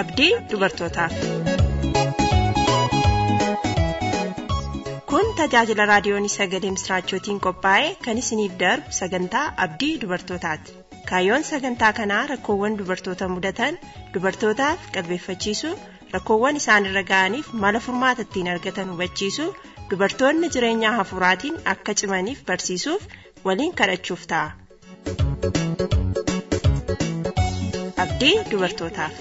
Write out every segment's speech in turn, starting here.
abdii dubartootaaf. Kun tajaajila raadiyoon sagalee misraachootiin qophaa'e kan isiniif darbu sagantaa abdii dubartootaati. Kaayyoon sagantaa kanaa rakkoowwan dubartoota mudatan dubartootaaf qalbeeffachiisuu rakkoowwan isaanirra ga'aniif mala furmaata ittiin argatan hubachiisuu dubartoonni jireenya hafuuraatiin akka cimaniif barsiisuuf waliin kadhachuuf ta'a. Abdii dubartootaaf.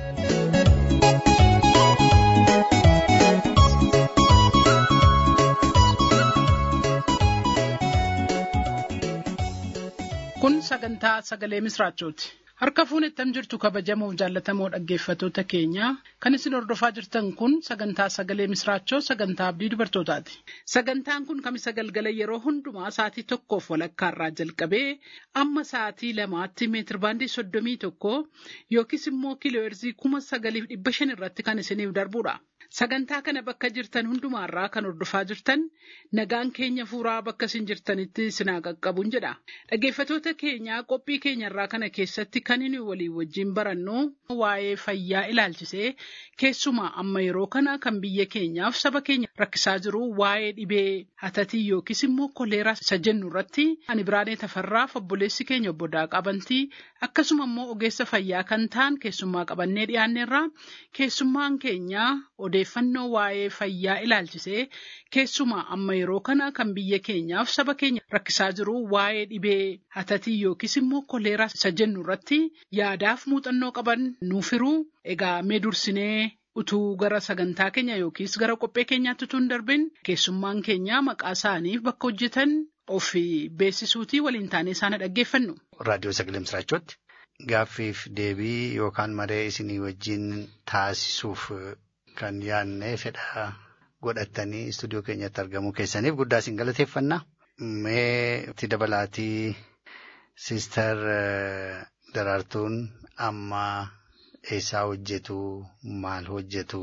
Kun sagantaa sagalee misraachooti. Harka fuunettam jirtu kabajamoo jaallatamoo dhaggeeffatoota keenya kan isin hordofaa jirtan kun sagantaa sagalee misraachoo sagantaa abdii dubartootaati. Sagantaan kun kamisa galgala yeroo hundumaa sa'aatii tokkoof walakkaarraa jalqabee amma sa'aatii lamaatti meetir baandii soddomii tokko yookiis immoo kiilooherzii kuma sagaliif dhibba shan irratti kan isiniif darbudha. Sagantaa kana bakka jirtan hundumaarraa kan hordofaa jirtan nagaan keenya fuuraa bakka isin jirtanitti isinaa qaqqabuun jedha. Dhaggeeffatoota keenya qophii keenyarraa kana keessatti kan inni walii wajjin barannu waa'ee fayyaa ilaalchisee keessumaa amma yeroo kana kan biyya keenyaaf saba keenya rakkisaa jiru waa'ee dhibee hatatii yookiis immoo koleeraa isa jennu irratti ani biraanee tafarraaf obboleessi keenya obbo Daaqaa Bantii akkasuma immoo ogeessa fayyaa kan ta'an keessummaa qabannee dhiyaanneerra keessummaan keenya odeeffannoo waa'ee fayyaa ilaalchisee keessumaa amma yeroo kana kan biyya keenyaaf saba keenya rakkisaa jiru waa'ee dhibee hatatii yookiis immoo koleeraa isa jennu irratti yaadaaf muuxannoo qaban nuuf hiruu egaa mee dursinee utuu gara sagantaa keenya yookiis gara qophee keenyaatti utuu hin darbin keessummaan keenya maqaa isaaniif bakka hojjetan of beeksisuutii waliin taanee isaan dhaggeeffannu. Raadiyoo Sagalee Misiraachooti. Gaaffiif deebii yookaan maree isinii wajjin taasisuuf kan yaadne fedha godhattanii istuudiyoo keenyatti argamuu keessaniif guddaa isin galateeffanna. Mee itti dabalaatii Siistar Daraartuun amma eessaa hojjetu maal hojjetu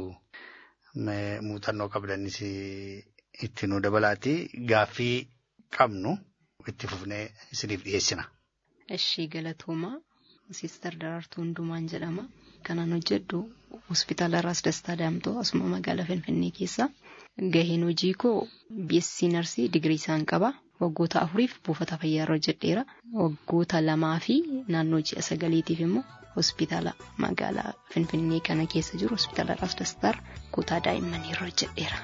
muuxannoo qabdanis itti nu dabalaatii gaaffii qabnu itti fufnee isiniif dhiyeessina. Ishii galatoomaa Siistar Daraartuu Hundumaan jedhama. Kanaan hojjedhu hospitaala Raas Dastaa Daamtoo asuma magaalaa Finfinnee keessa. Gaheen hojii koo BSc Narsii digirii isaan qaba. Waggoota afuriif buufata fayyaa irra hojjedheera. Waggoota lamaa fi naannoo ji'a sagaliitiif immoo hospitaala magaalaa Finfinnee kana keessa jiru hospitaala Raas Dastaar kutaa daa'immanii irra hojjedheera.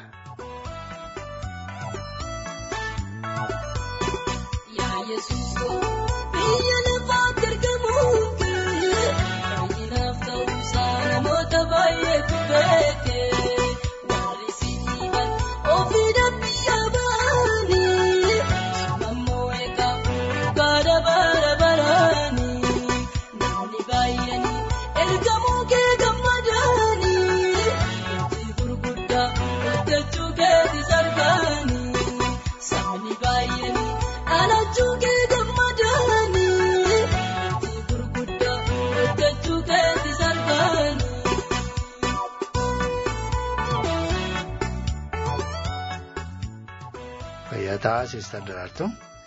Fayyataa Siistar Daraartuu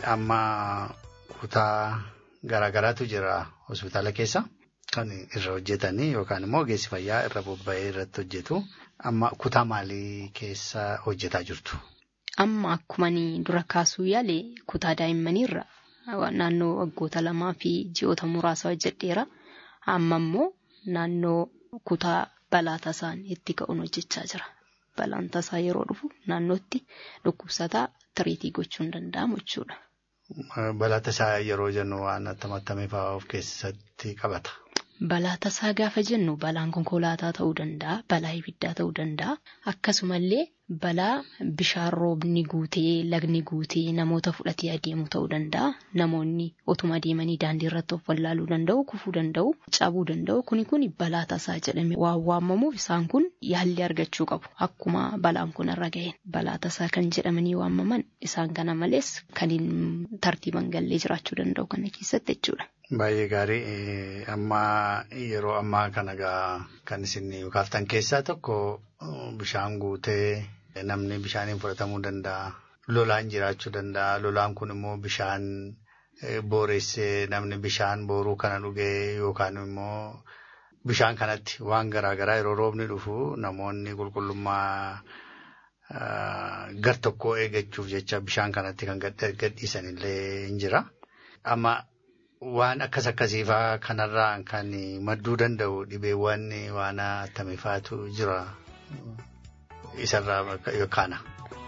amma kutaa garaagaraatu jira hospitaala keessa kan irra hojjetanii yookaan immoo ogeessi fayyaa irra bobba'ee irratti hojjetu amma kutaa maalii keessa hojjetaa jirtu? Amma akkuma dura kaasuu yaale kutaa daa'immaniirra naannoo waggoota lamaa fi ji'oota muraasa hojjedheera. Amma immoo naannoo kutaa balaa tasaan itti ka'uun hojjechaa jira. Balaan tasaa yeroo dhufu naannootti dhukkubsataa tiriitii gochuun danda'amu jechuudha. Balaa tasaa yeroo jennu waan attam attamii fa'aa of keessatti qabata. Balaa tasaa gaafa jennu balaan konkolaataa ta'uu danda'a, balaa ibiddaa ta'uu danda'a. Akkasumallee balaa bishaan roobni guutee, lagni guutee namoota fudhatee adeemu ta'uu danda'a. Namoonni otuma adeemanii daandii irratti of wallaaluu danda'u, kufuu danda'u, cabuu danda'u. Kuni kun balaa tasaa jedhame waan waamamuuf isaan kun yaalli argachuu qabu. Akkuma balaan kun irra ga'een. Balaa tasaa kan jedhamanii waamaman isaan kana malees kan hin tartiiban gallee jiraachuu danda'u kana keessatti jechuudha. Baay'ee gaarii amma yeroo ammaa kana gaa kan isin kaaftan keessaa tokko bishaan guutee namni bishaaniin fudhatamuu danda'a. Lolaan jiraachuu danda'a. Lolaan kun immoo bishaan booressee namni bishaan booruu kana dhugee yookaan immoo bishaan kanatti waan garaagaraa yeroo roobni dhufu namoonni qulqullummaa gar tokkoo eeggachuuf jecha bishaan kanatti kan gadhiisan illee hin jira. Amma waan akkas akkasiifaa kanarraa kan madduu danda'u dhibeewwan waan attamiifaatu jira isarraa yookaana.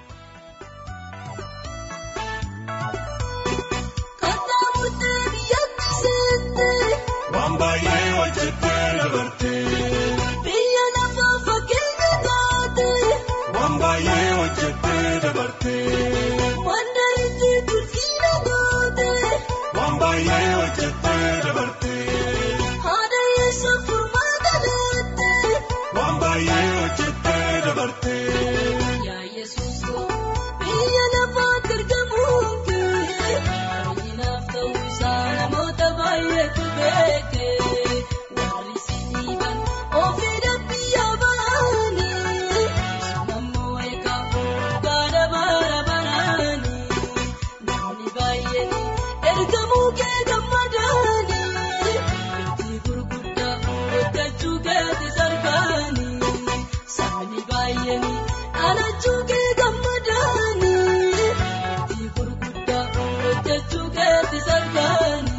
Waan baay'ee hojjettee dabartee. Biyya lafa fakkeenya taate. Waan baay'ee hojjettee dabartee. Wanta itti tursiina taate. Waan baay'ee hojjettee dabartee. Haadha yeesoo furmaata laate. Waan baay'ee hojjettee dabartee. Yaa Yesuus biyya lafaatti argamuun kee. Baay'inaaf ta'uu isaa namoota baay'eetu beeke. Warri siniiban ofii dabbiyaa baanii. Nammoo eegaa gaara bara baraanii. Namni baay'een ergamuu kee gammadaanii. Itti gurguddaa hojjechuu keetis argaanii. Sabni baay'een dhalachuu kee gammadaanii. Itti gurguddaa hojjechuu keetis argaanii.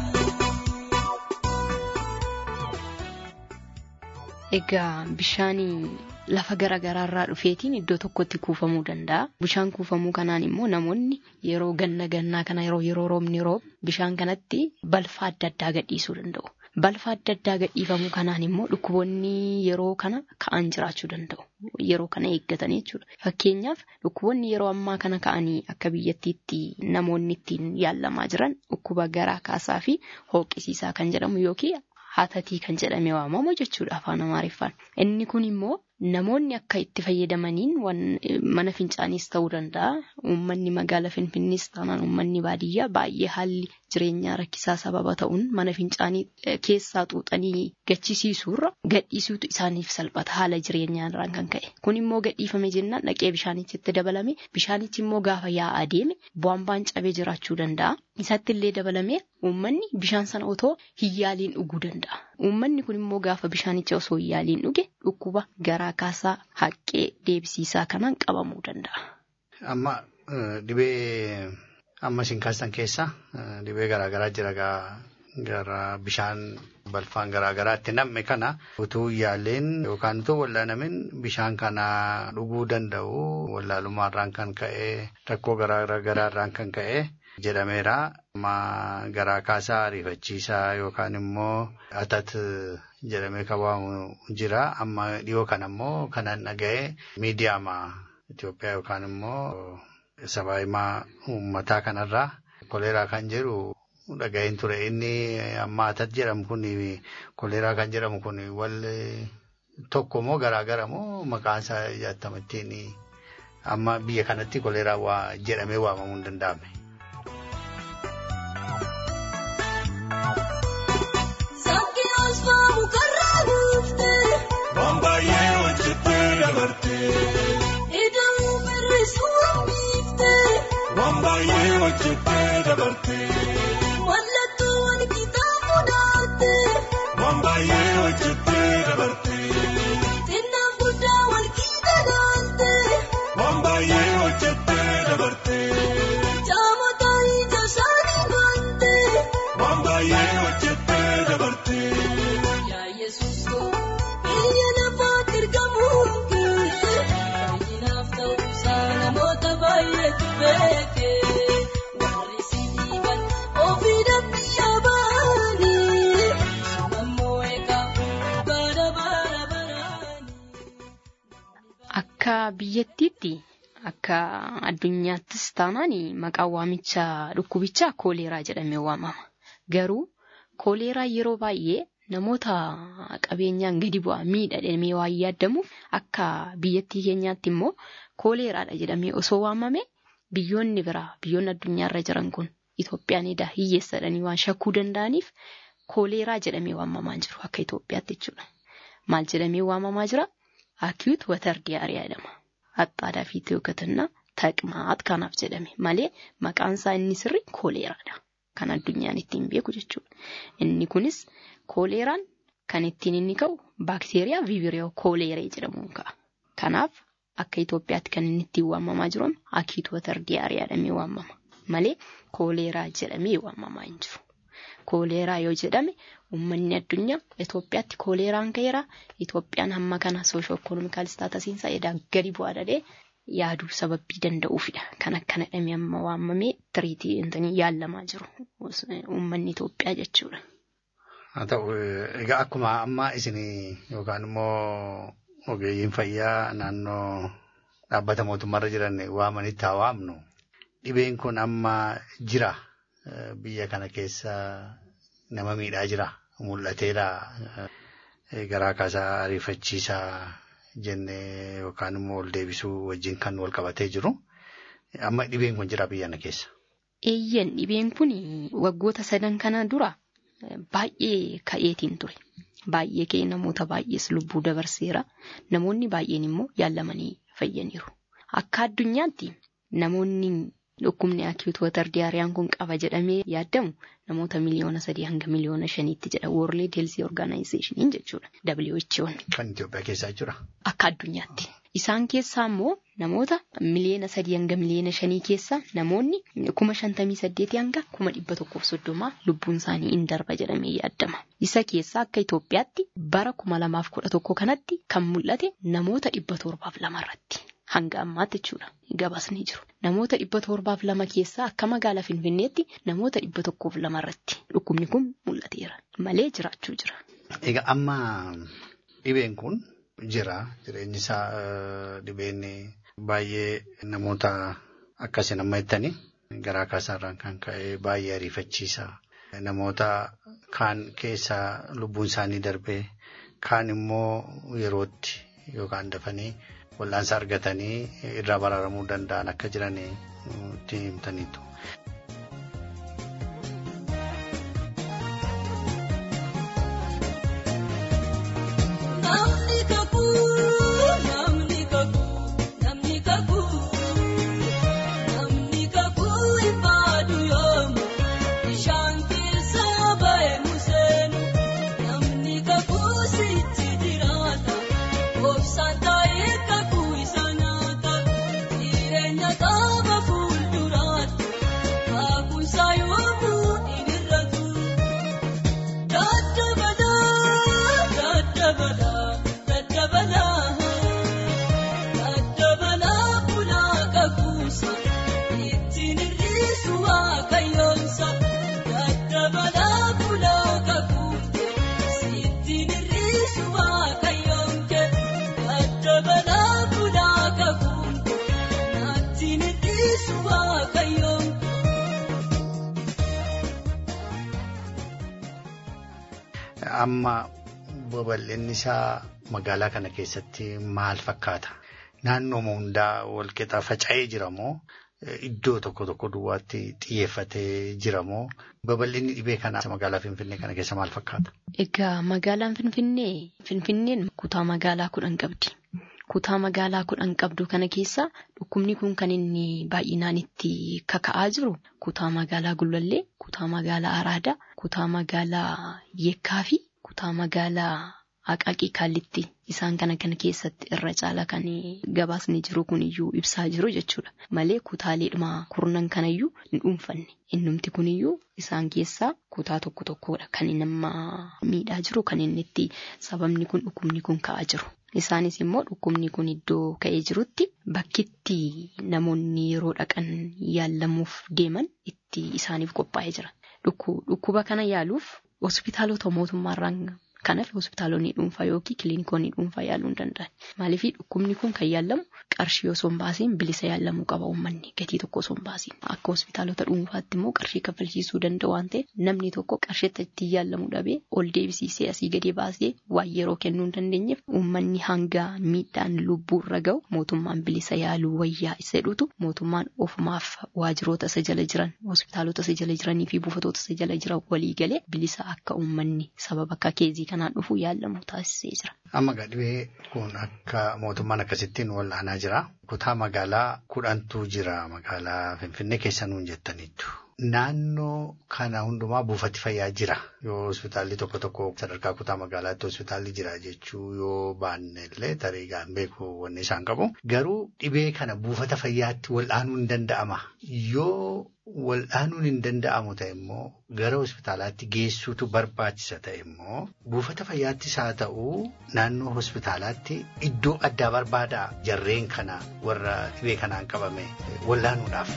Egaa bishaan lafa garaagaraa irraa dhufeetiin iddoo tokkotti kuufamuu danda'a. Bishaan kuufamuu kanaan immoo namoonni yeroo ganna gannaa kana yeroo yeroo roobni roobu bishaan kanatti balfa adda addaa gadhiisuu danda'u. Balfa adda addaa gadhiifamuu kanaan immoo dhukkuboonni yeroo kana ka'an jiraachuu danda'u. Yeroo kana eeggatanii jechuudha. Fakkeenyaaf dhukkuboonni yeroo ammaa kana ka'anii akka biyyattiitti namoonni ittiin yaalamaa jiran dhukkuba garaa kaasaa fi hooqisiisaa kan jedhamu yookiin hatatii kan jedhame waamamu jechuudha afaan amaariffaan. Inni kun immoo namoonni akka itti fayyadamaniin mana fincaaniis ta'uu danda'a. Uummanni magaala finfinnees taanaan uummanni baadiyyaa baay'ee haalli jireenyaa rakkisaa sababa ta'uun mana fincaanii keessaa xuuxanii gachisiisuurra gadhiisuutu isaaniif salphata haala jireenyaarraan kan ka'e. Kun immoo gadhiifame jennaan dhaqee bishaanichi dabalame bishaanichi immoo gaafa yaa'aa deeme bu'aan cabee jiraachuu danda'a. Isatti illee dabalamee uummanni bishaan sana otoo hin yaaliin dhuguu danda'a. Uummanni kun immoo gaafa bishaanicha osoo hin yaaliin dhuge dhukkuba garaa kaasaa haqqee deebisiisaa kanaan qabamuu danda'a. Amma dhibee amma isin kaastan keessa dhibee garaagaraa jira gara bishaan balfaan garaagaraatti nam'e kana utuu yaaleen yookaan utuu wallaanamin bishaan kana dhuguu danda'u wallaalummaarraan kan ka'e rakkoo garaagaraarraan kan ka'e jedhameera. Amma garaa kaasaa ariifachiisaa yookaan immoo atat jedhamee kan waamamu jira. Amma dhiyoo kana immoo kanan dhaga'e miidiyaama Itoophiyaa yookaan immoo sabaahimaa uummataa kanarraa koleeraa kan jedhu dhaga'een ture. Inni amma atat jedhamu kun koleeraa kan jedhamu kun wal tokko moo garaagara moo maqaan isaa jaatamattiin amma biyya kanatti koleeraa jedhamee waamamuu hin danda'amne. Waan baay'ee hojjettee dabartee. Ida'uu barreessuu hambiiftee. Waan baay'ee hojjettee dabartee. Mallattoo wal qixaa mudaattee. Waan baay'ee hojjettee dabartee. Xinnaan guddaa wal qixa laaltee. Waan baay'ee hojjettee dabartee. Jaamota ija isaanii baattee. Waan baay'ee hojjettee dabartee. Yaa Yesuus koo biyya lafaatti ergamuun kee. Baay'inaaf ta'uu isaa namoota baay'eetu beeke. Warri si dhiiban ofii dabbiyaa baanii. Ammoo eegaa bara bara baraanii. Akka biyyattiitti akka addunyaattis taanaan maqaan waamicha dhukkubichaa kooleeraa jedhamee waamama. Garuu kooleeraa yeroo baay'ee namoota qabeenyaan gadi bu'aa miidhamee waan yaadamuuf akka biyyattii keenyaatti immoo kooleeraadha jedhamee osoo waamame biyyoonni biraa biyyoonni addunyaarra jiran kun Itoophiyaan edaa hiyyeessadhanii waan shakkuu danda'aniif kooleeraa jedhamee waamamaa jiru akka Itoophiyaatti jechuudha. Maal jedhamee waamamaa jira? Acute water diarrhea jedhama. Haxxaadaa fi yookatanna taqmaat kanaaf jedhame malee maqaan isaa inni sirri kooleeraadha. Kan addunyaan ittiin beeku jechuudha. Inni kunis kooleeraan kan ittiin inni ka'u baakteeriyaa viibiriyoo kooleeree jedhamuun ka'a. Kanaaf akka Itoophiyaatti kan inni ittiin waamamaa jiru akiitu watar diyaariyaa jedhamee waamama. Malee kooleeraa jedhamee waamamaa hin jiru. Kooleeraa yoo jedhame uummanni addunyaa Itoophiyaatti kooleeraan ka'eera. Itoophiyaan hamma kana soosho ikoonomikaal istaatasiinsa edaa gadi bu'aa dhadhee yaaduu sababii danda'uufidha. Kan akkana jedhamee amma waamamee tiriitii intanii yaalamaa jiru uummanni Itoophiyaa jechuudha. Haa ta'u egaa akkuma amma isin yookaan immoo ogeeyyiin fayyaa naannoo dhaabbata mootummaarra jiran waamanitti haa waamnu. Dhibeen kun amma jira biyya kana keessa nama miidhaa jira mul'ateera garaa kaasaa ariifachiisaa jennee yookaan immoo ol deebisuu wajjin kan wal qabatee jiru. Amma dhibeen kun jira biyya kana keessa. Eeyyan dhibeen kun waggoota sadan kana dura baay'ee ka'eetiin ture. Baay'ee ka'ee namoota baay'ees lubbuu dabarseera. Namoonni baay'een immoo yaalamanii fayyaniiru. Akka addunyaatti namoonni dhukkubni akiitu watar diyaariyaan kun qaba jedhamee yaadamu namoota miliyoona sadii hanga miliyoona shaniitti jedha World Health Organization jechuudha. WHO'n. Kan Itoophiyaa keessaa jira. Akka addunyaatti. Isaan keessaa immoo namoota miliyoona sadii hanga miliyoona shanii keessa namoonni kuma shantamii saddeetii hanga kuma dhibba tokkoof soddomaa lubbuun isaanii in darba jedhamee yaadama. Isa keessaa akka Itoophiyaatti bara kuma lamaaf kudha tokko kanatti kan mul'ate namoota dhibba torbaaf lama irratti. Hanga ammaatti jechuudha. Gabaasni jiru. Namoota dhibba torbaaf lama keessaa akka magaalaa Finfinneetti namoota dhibba tokkoof lama irratti dhukkubni kun mul'ateera. Malee jiraachuu jira. Egaa amma dhibeen kun jira. Jireenyi isaa dhibeen baay'ee namoota akkasiin amma jettanii garaa kaasaarraan kan ka'e baay'ee ariifachiisa. Namoota kaan keessaa lubbuun isaanii darbee kaan immoo yerootti yookaan dafanii. wal'aansa argatanii irraa baraaramuu danda'an akka jiran itti himtaniitu. Namni kakuu namni kakuu namni kakuu namni kakuu ifaadu yoomu bishaan keessa ba'e museenu namni kakuu sitti jiraata obsaan taa'ee kakuu isa nyaata jireenya qaba fuulduraatti kakuusaa yoomuu hin irratu. Daddabala daddabala daddabala bulaa kakuusa ittiin hir'isu waaqayyoonsa daddabala bulaa kakuute ittiin hir'isu waaqayyoonke daddabala bulaa kakuute ittiin hir'isu waaqayyoonke. Amma babal'inni isaa magaalaa kana keessatti maal fakkaata? Naannoo hundaa walqixa faca'ee jira moo iddoo tokko tokko duwwaatti xiyyeeffatee jira moo babal'inni dhibee kanaa magaalaa Finfinnee kana keessa maal fakkaata? Egaa magaalaan Finfinnee Finfinneen kutaa magaalaa kudhan qabdi. Kutaa magaalaa kudhan qabdu kana keessa dhukkubni kun kan inni baay'inaan itti kaka'aa jiru kutaa magaalaa Gullallee, kutaa magaalaa Araadaa, kutaa magaalaa Yeekkaa fi kutaa magaalaa Aqaaqii Kaallitti isaan kana kana keessatti irra caala kan gabaasni jiru kuniyyuu ibsaa jiru jechuudha. Malee kutaaleedhuma kurnan kanayyuu hin dhuunfanne. Innumti kuniyyuu isaan keessaa kutaa tokko tokkodha kan nama miidhaa jiru kan inni itti sababni kun dhukkubni kun ka'aa jiru. Isaanis immoo dhukkubni kun iddoo ka'ee jirutti bakkitti namoonni yeroo dhaqan yaallamuuf deeman itti isaaniif qophaa'ee jira. Dhukkuba kana yaaluuf hospitaalota mootummaarraan kanaaf hospitaalonni dhuunfaa yookiin kiliinikoonni dhuunfaa yaaluu hin danda'an. Maaliif dhukkubni kun kan yaallamu qarshii osoo hin baasiin bilisa yaallamuu qaba uummanni gatii tokko osoo hin baasiin. Akka hospitaalota dhuunfaatti immoo qarshii kaffalchiisuu danda'u waan ta'eef namni tokko qarshii ittiin yaallamuu dhabee ol deebisiisee asii gadi baasee waan yeroo kennuu hin dandeenyeef uummanni hanga miidhaan lubbuu irra ga'u mootummaan bilisa yaaluu wayyaa isa jedhutu mootummaan ofumaaf waajjiroota isa jala jiran hospitaalota isa jala jiranii fi buufatoota isa jala jiran walii galee bilisa akka uummanni sababa akka keezii kanaan dhufu yaallamu taasisee jira. Amma dhibee kun akka mootummaan akkasittiin wal'aanaa jira. Kutaa magaalaa kudhantu jira magaalaa Finfinnee keessa nuun jettaniitu. naannoo kana hundumaa buufati fayyaa jira. Yoo hospitaalli tokko tokko sadarkaa kutaa magaalaatti hospitaalli jira jechuu yoo baanne illee tarii gaan beeku wanni isaan qabu. Garuu dhibee kana buufata fayyaatti wal'aanuu hin danda'ama. Yoo wal'aanuun hin danda'amu ta'e immoo gara hospitaalaatti geessuutu barbaachisa ta'e immoo buufata fayyaattis haa ta'u naannoo hospitaalaatti iddoo addaa barbaadaa jarreen kana warra dhibee kanaan qabame wal'aanuudhaaf.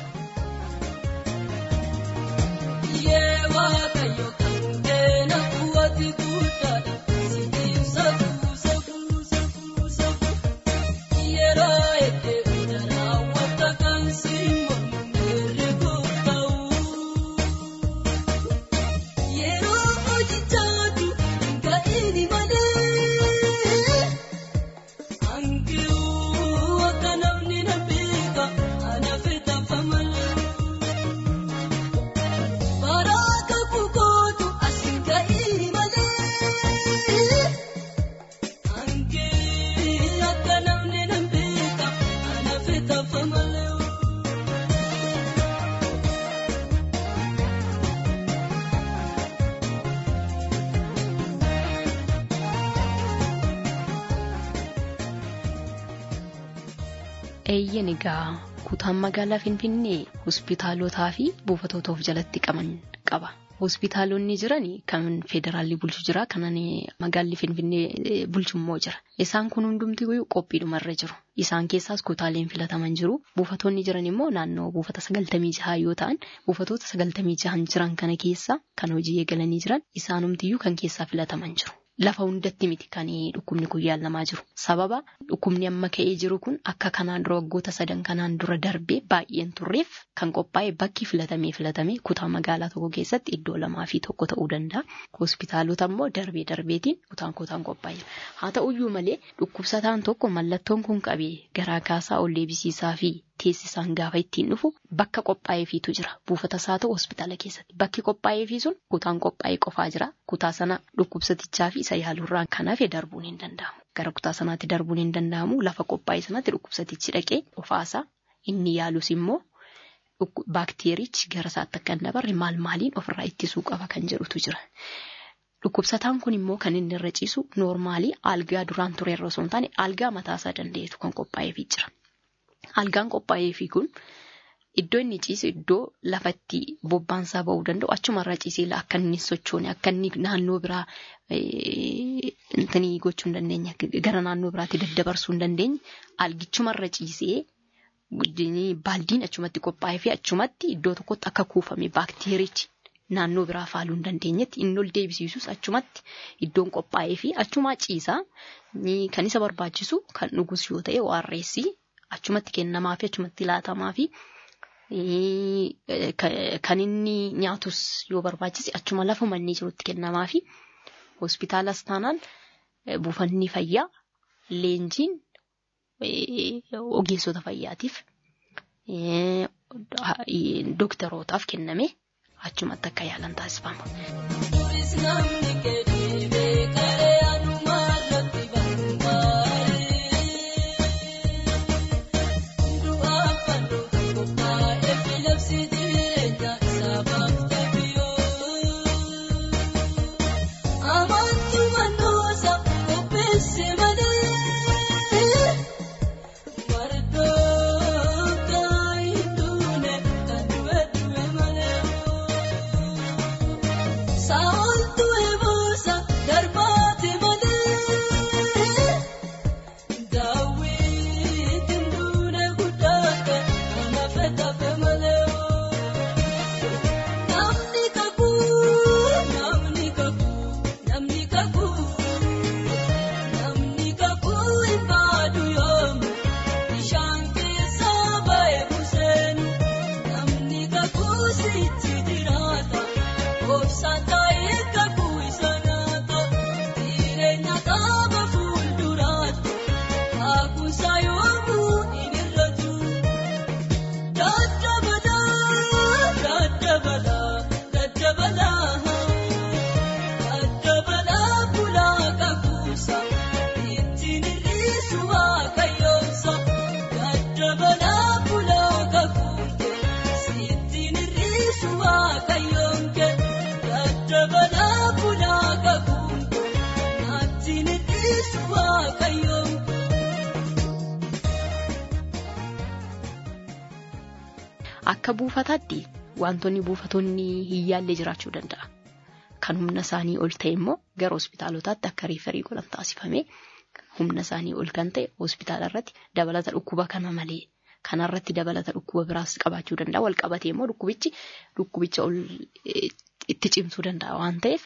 Yee waaqayyo kan keena kuwwati guddaadha. Sibiin saffuu saffuu saffuu saffuu. Yeroo eddee udarraa wanta kan simmoo mirguu ta'u. Yeroo hojichaatu ga'iini malee. Angiruu akka namni na beeka ana fitafa malee. Baraka kukootu asiin ga'ii malee. Angee akka namni na beeka ana fitafa malee. Eeyyan egaa kutaan magaalaa Finfinnee hospitaalotaa fi buufatoota of jalatti qaban qaba. Hospitaalonni jiran kan federaalli bulchu jira kan magaalli Finfinnee eh, bulchu immoo jira. Isaan kun hundumti qophiidhumarra jiru. Isaan keessaas kutaaleen filataman jiru. Buufatoonni jiran immoo naannoo buufata sagaltamii jahaa yoo ta'an buufatoota sagaltamii jahan jiran kana keessa kan hojii eegalanii jiran isaanumtiyyuu kan keessaa filataman jiru. Lafa hundatti miti kan dhukkubni kun yaalamaa jiru. Sababa dhukkubni amma ka'ee jiru kun akka kanaan dura waggoota sadan kanaan dura darbee baay'een turreef kan qophaa'e bakki filatamee filatamee kutaa magaalaa tokko keessatti iddoo lamaa fi tokko ta'uu danda'a. Hospitaalota immoo darbee darbeetiin kutaan kutaan qophaa'e. Haa ta'uyyuu malee dhukkubsataan tokko mallattoon kun qabee garaa kaasaa ol deebisiisaa fi teessisaan gaafa ittiin dhufu bakka qophaa'eefiitu jira. Buufata isaa ta'u hospitaala keessatti. Bakki qophaa'eefii sun kutaan qophaa'ee qofaa jira. Kutaa sana dhukkubsatichaa fi isa yaaluurraan kan hafe darbuun hin danda'amu. Gara kutaa sanaatti darbuun hin danda'amu. Lafa qophaa'e sanatti dhukkubsatichi dhaqee qofaasaa inni yaalus immoo baakteerichi gara isaatti akka hin dabarre maal maaliin ofirraa ittisuu qaba kan jedhutu jira. Dhukkubsataan kun immoo kan inni irra ciisu noormaalii algaa duraan ture irra osoo hin taane algaa mataasaa danda'eetu kan qophaa'eefii jira. Algaan qophaa'eefii kun iddoo inni ciisu iddoo lafatti bobbaansaa ba'uu danda'u achumarraa ciisee akka inni sochoone akka inni naannoo biraa intanii gochuu hin dandeenye gara naannoo biraatti daddabarsuu hin dandeenye algichumarra ciisee baaldiin achumatti qophaa'ee fi achumatti iddoo tokkotti akka kuufame baakteerichi naannoo biraa faaluu hin dandeenyetti inni ol deebisiisus achumatti iddoon qophaa'ee fi achumaa ciisaa kan isa barbaachisu kan dhugus yoo ta'e waarreessi achumatti kennamaa fi achumatti laatamaa fi kan inni nyaatus yoo barbaachise achuma lafuma inni jirutti kennamaa fi hospitaalas taanaan buufanni fayyaa leenjiin ogeessota fayyaatiif dooktarootaaf kenname achumatti akka yaalan taasifama. Kunis namni keedhee beekaree anumaa irratti barbaade. Du'aa fannoo qophaa'ee filabsi jireenya isaa baafte biyoo. Amantii mannoosa qopheesse malee. Mardooka hidduune kan du'e du'e malee. Saawwantu eeboo akka buufataatti wantoonni buufatoonni hin yaallee jiraachuu danda'a. Kan humna isaanii ol ta'e immoo gara hospitaalotaatti akka riifarii godhan taasifamee humna isaanii ol kan ta'e hospitaala irratti dabalata dhukkuba kana malee kanarratti dabalata dhukkuba biraas qabaachuu danda'a. Wal qabatee immoo dhukkubichi dhukkubicha ol itti cimsuu danda'a waan ta'eef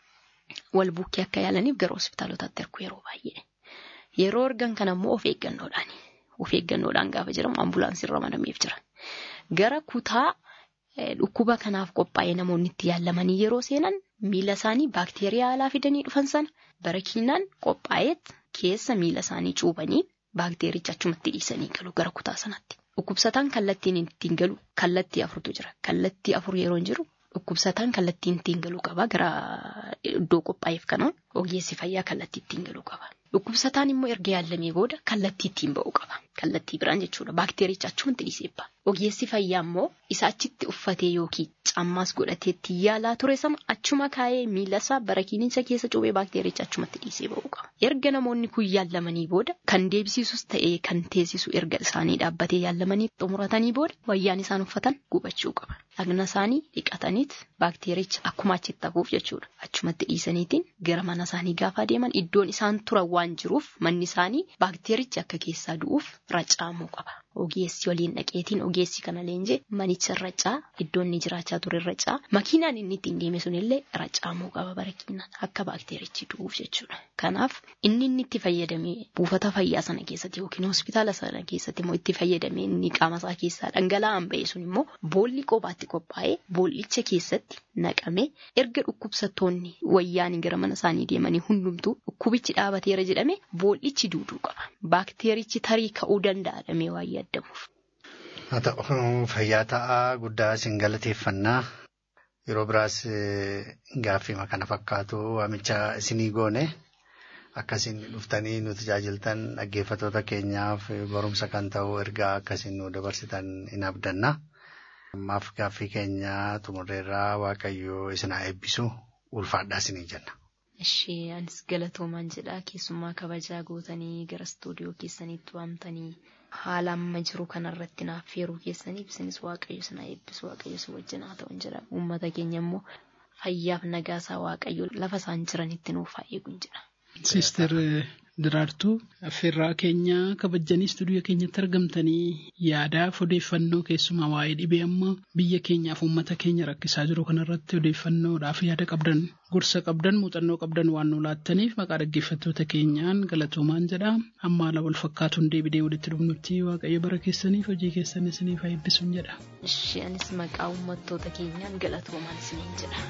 wal bukkee akka yaalaniif gara hospitaalotaatti ergu yeroo baay'ee. Yeroo ergan kana immoo of eeggannoodhaan of eeggannoodhaan gaafa jedhamu ambulaansii ramadameef jira. Gara kutaa dhukkuba kanaaf qophaa'ee namoonni itti yaalamanii yeroo seenan miila isaanii baakteeriyaa alaa fidanii dhufan sana barakiinaan qophaa'eet keessa miila isaanii cuubanii baakteericha achumatti dhiisanii galu gara kutaa sanatti. Dhukkubsataan kallattiin ittiin galu kallattii afurtu jira. Kallattii afur yeroo hin jiru dhukkubsataan kallattiin ittiin galu qaba gara iddoo qophaa'eef kanaan ogeessi fayyaa kallattii ittiin galu qaba. Dhukkubsataan immoo erga yaalamee booda kallattii ittiin ba'u qaba. Kallattii biraan jechuudha. Baakteericha achumatti dhiisee ba'a. Ogeessi fayyaa immoo isa achitti uffatee yookiin cammaas godhatee ittiin yaalaa ture sana achuma kaa'ee miila isaa barakiinicha keessa cuubee baakteericha achumatti dhiisee ba'u qaba. Erga namoonni kun yaalamanii booda kan deebisisus ta'ee kan teessisu erga isaanii dhaabbatee yaalamanii xumuratanii booda wayyaan isaan uffatan gubachuu qaba. Dhagna isaanii dhiqataniit baakteericha akkuma achitti hafuuf jechuudha. Achumatti dhiisaniitiin gara mana isaanii gaafa deeman iddoon isaan turan waan jiruuf manni isaanii baakteerichi akka keessaa du'uuf racaamuu qaba. Ogeessi waliin dhaqeetiin ogeessi kana leenjee manicha racaa iddoon inni jiraachaa ture racaa makiinaan inni ittiin deeme sunillee racaamuu qaba barakiinaan akka baakteerichi du'uuf jechuudha. Kanaaf inni inni itti fayyadamee buufata fayyaa sana keessatti yookiin hospitaala sana keessatti immoo itti fayyadamee inni qaama isaa keessaa dhangala'aan ba'e sun immoo boolli qobaatti qophaa'ee boollicha keessatti naqamee erga dhukkubsattoonni wayyaanii gara mana isaanii deemanii hundumtuu dhukkubichi dhaabateera jedhame boollichi duuduu qaba. Baakteerichi tarii ka'uu danda'a dhamee waa yaadamuuf. Haa ta'u fayyaa ta'aa guddaa isin galateeffannaa yeroo biraas gaaffima kana fakkaatu waamicha isinii goone akkasiin dhuftanii nu tajaajiltan dhaggeeffattoota keenyaaf barumsa kan ta'u ergaa akkasiin nu dabarsitan hin abdanna. Ammaaf gaaffii keenya xumurreerraa Waaqayyoo isin haa eebbisu ulfaadhaa isinii jenna. Ishee anis galatoomaan jedha keessummaa kabajaa gootanii gara istuudiyoo keessaniitti waamtanii haala amma jiru kanarratti naaf feeruu keessaniif isinis waaqayyo isin haa eebbisu waaqayyo isin wajjin haa ta'u jedha uummata keenya immoo fayyaaf nagaasaa waaqayyo lafa isaan jiranitti nuuf haa eegu jedha. Siister Diraartuu affeerraa keenya kabajanii istuudiyoo keenyatti argamtanii yaadaaf odeeffannoo keessumaa waa'ee dhibee amma biyya keenyaaf uummata keenya rakkisaa jiru kanarratti odeeffannoodhaaf yaada qabdan gorsa qabdan muuxannoo qabdan waan nu laattaniif maqaa dhaggeeffattoota keenyaan galatoomaan jedha amma haala wal fakkaatuun deebinee walitti dhufnutti waaqayyo bara keessaniif hojii keessan isiniif haa eebbisuun jedha. Ishee anis maqaa uummattoota keenyaan galatoomaan isiniin jedha.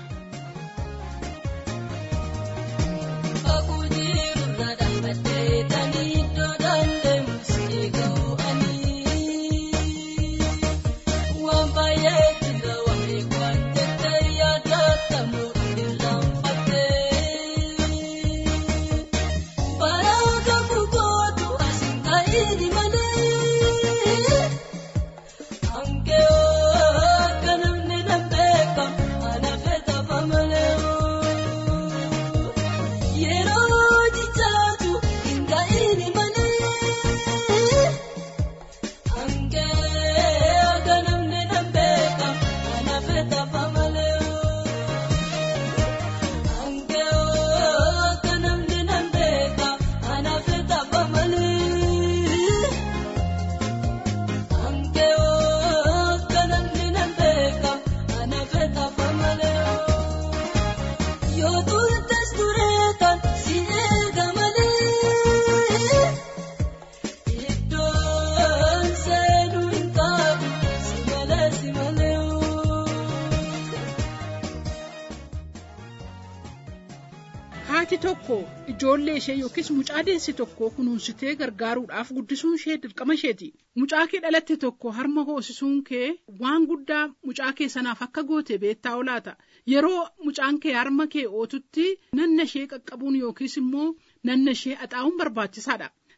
haati tokko ijoollee ishee yookiis mucaa deessi tokko kunuunsitee gargaaruudhaaf guddisuun ishee dirqama isheeti. Mucaa kee dhalatte tokko harma hoosisuun kee waan guddaa mucaa kee sanaaf akka goote beektaa olaata. Yeroo mucaan kee harma kee ootutti nanna ishee qaqqabuun yookiis immoo nanna ishee axaa'uun barbaachisaadha.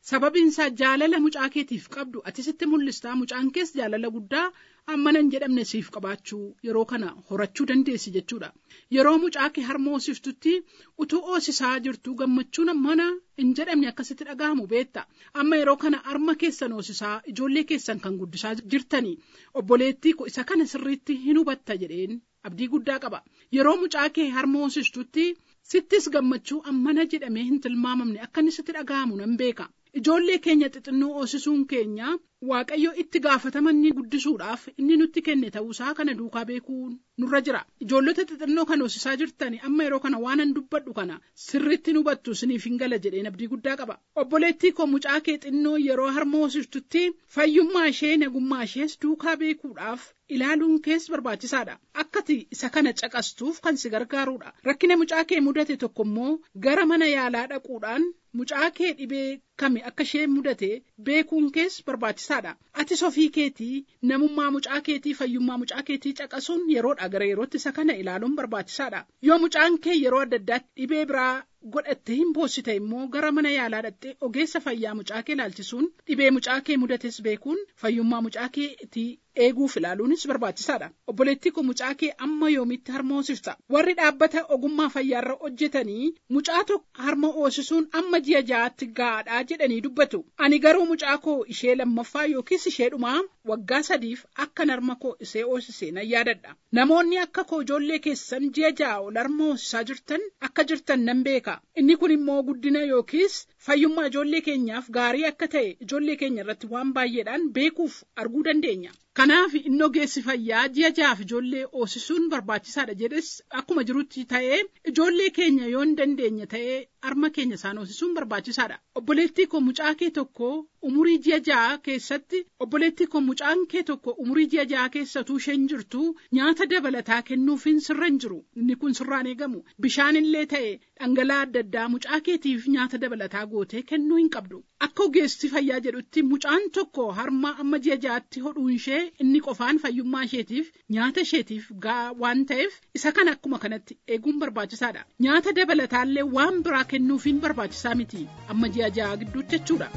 sababiinsaa jaalala mucaa keetiif qabdu ati sitti mul'istaa mucaan kees jaalala guddaa ammanan jedhamne siif qabaachuu yeroo kana horachuu dandeessi jechuudha yeroo mucaa kee harma hoosiftutti utuu hoosisaa jirtu gammachuun mana hin jedhamne akkasitti dhaga'amu beetta amma yeroo kana harma keessan hoosisaa ijoollee keessan kan guddisaa jirtanii obboleettii ko isa kana sirriitti hin hubatta jedheen abdii guddaa qaba yeroo mucaa kee harma hoosistutti sittis gammachuu ammana jedhamee hin tilmaamamne akka inni sitti dhaga'amu nan beeka ijoollee keenya xixinnoo hoosisuun keenya waaqayyo itti gaafatamanni guddisuudhaaf inni nutti kenne ta'uusaa kana duukaa beekuun nurra jira ijoollota xixinnoo kan hoosisaa jirtani amma yeroo kana waanan dubbadhu kana sirriitti hubattu siniif hin gala jedheen abdii guddaa qaba obboleettii koo mucaa kee xinnoo yeroo harma hoosistutti fayyummaa ishee nagummaa ishees duukaa beekuudhaaf ilaaluun kees barbaachisaadha akkati isa kana caqastuuf kan si gargaaruudha rakkina mucaa kee mudate tokko immoo gara mana yaalaa dhaquudhaan mucaa kee dhibee kami akka ishee mudate beekuun kees barbaachisaadha atis ofii keetii namummaa mucaa keetii fayyummaa mucaa keetii caqasuun yeroodha gara yerootti isa kana ilaaluun barbaachisaadha yoo mucaan kee yeroo adda addaatti dhibee biraa godhatte hin boossite immoo gara mana yaalaa dhaqxee ogeessa fayyaa mucaa kee ilaalchisuun dhibee mucaa kee mudates beekuun fayyummaa mucaa keetii eeguuf ilaaluunis barbaachisaadha obboleettii koo mucaa kee amma yoomitti harma hoosifta warri dhaabbata ogummaa fayyaarra hojjetanii mucaa tokko harma hoosisuun amma ji'a ja'aatti gahaadha jedhanii dubbatu ani garuu mucaa koo ishee lammaffaa yookiis ishee dhumaa waggaa sadiif akkan harma koo ishee hoosisee nan yaadadha namoonni akka koo ijoollee keessan ji'a ja'a ol harma hoosisaa jirtan akka jirtan nan beeka inni kun immoo guddina yookiis fayyummaa ijoollee keenyaaf gaarii akka ta'e ijoollee keenya irratti waan baay'eedhaan beekuuf arguu dandeenya. Kanaaf inni ogeessi fayyaa ji'a ja'aaf ijoollee hoosisuun barbaachisaadha jedhes akkuma jirutti ta'ee ijoollee keenya yoo hin dandeenye ta'ee harma keenya isaan hoosisuun barbaachisaadha. Obboleettii koo mucaa kee tokko umurii ji'a ja'a keessatti obboleettii koo mucaan kee tokko umurii ji'a ja'a keessatuu isheen jirtu nyaata dabalataa kennuufiin sirra hin jiru inni kun sirraan eegamu bishaan illee ta'e dhangala'aa adda addaa mucaa keetiif nyaata dabalataa gootee kennuu hin qabdu. Akka ogeessi fayyaa jedhutti mucaan tokko harma amma ji'a ja'aatti hodhuun ishee inni qofaan fayyummaa isheetiif nyaata isheetiif ga'a waan ta'eef isa kana akkuma kanatti eeguun barbaachisaadha. Nyaata dabalataallee waan biraa kennuufiin barbaachisaa miti amma ji'a ja'a gidduutti jechuudha.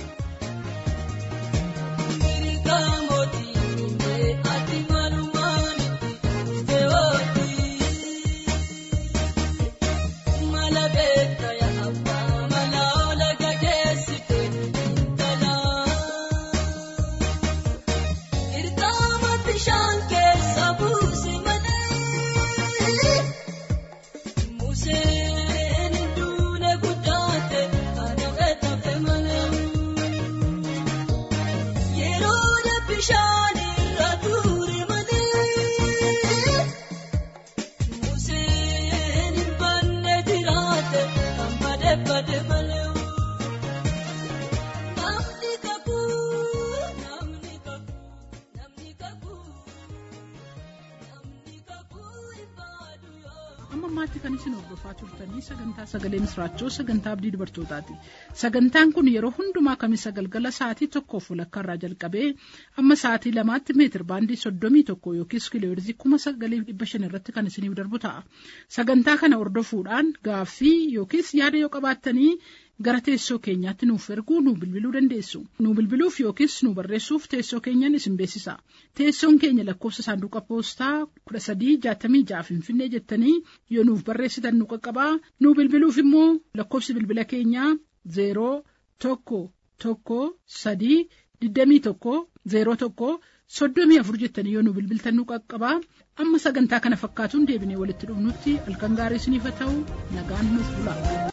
ammaatti kan isin hordofaa turtanii sagantaa sagalee misraachoo sagantaa abdii dubartootaati sagantaan kun yeroo hundumaa kamisa galgala sa'aatii tokkoof walakkaa irraa jalqabee amma sa'aatii lamaatti meetir baandii soddomii tokko yookiis kiilooheerzii kuma sagalii dhibba shan irratti kan isiniif darbu ta'a sagantaa kana hordofuudhaan gaaffii yookiis yaada yoo qabaattanii gara teessoo keenyaatti nuuf erguu nu bilbiluu dandeessu nu bilbiluuf yookiis nu barreessuuf teessoo keenyan isin beeksisa teessoon keenya lakkoofsa saanduqa poostaa kudha sadii jaatamii ja'a finfinnee jettanii yoo nuuf barreessitan nu qaqqabaa nu bilbiluuf immoo lakkoofsi bilbila keenyaa zeeroo tokko tokko sadii digdamii tokko zeeroo tokko soddomii afur jettanii yoo nu bilbiltan nu qaqqabaa amma sagantaa kana fakkaatuun deebinee walitti dhufnutti halkan gaarii isiniif haa ta'u nagaan nuuf bula.